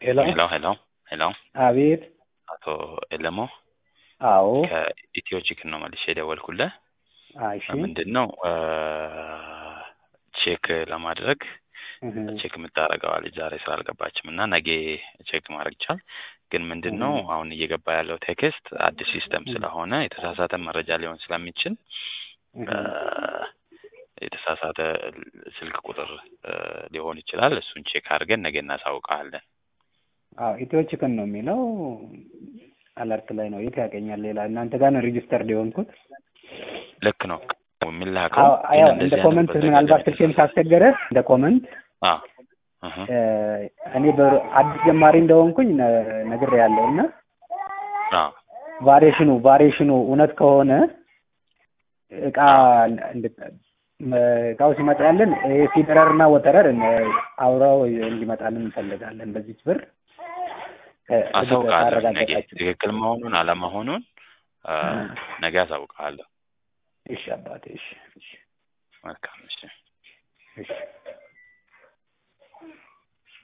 ሄሎ ሄሎ ሄሎ ሄሎ አቤት አቶ ኤለሞ አዎ ከኢትዮ ቺክን ነው መልሼ የደወልኩልህ። እሺ ምንድን ነው ቼክ ለማድረግ እህ፣ ቼክ የምታደርገዋ ልጅ ዛሬ ስላልገባችም እና ነገ ቼክ ማድረግ ይቻል። ግን ምንድን ነው አሁን እየገባ ያለው ቴክስት አዲስ ሲስተም ስለሆነ የተሳሳተ መረጃ ሊሆን ስለሚችል እህ፣ የተሳሳተ ስልክ ቁጥር እ፣ ሊሆን ይችላል። እሱን ቼክ አድርገን ነገ እናሳውቃለን። አዎ ኢትዮ ቺክን ነው የሚለው አለርት ላይ ነው። የት ያገኛል? ሌላ እናንተ ጋር ነው ሪጅስተርድ የሆንኩት። ልክ ነው የሚላከው አዎ ግን ያው እንደዚህ እንደ አይነት ኮመንት በተደጋጋሚ ምናልባት ስልኬም ካስቸገረ እንደ ኮመንት አ እህ እ፣ እኔ በአዲስ ጀማሪ እንደሆንኩኝ ነግሬ ያለው እና አ ቫሪዬሽኑ ቫሪዬሽኑ እውነት ከሆነ እቃ እንድ- መ- እቃው ሲመጣልን ይሄ ፊደረር እና ወተረር እነ- አብረው እንዲመጣልን እንፈልጋለን። በዚች ብር እ፣ አሳውቃለሁ። ነገ ካረጋገጣችሁ ትክክል መሆኑን አለመሆኑን አ፣ ነገ አሳውቃለሁ። እሺ አባቴ እሺ እሺ መልካም እሺ። እሺ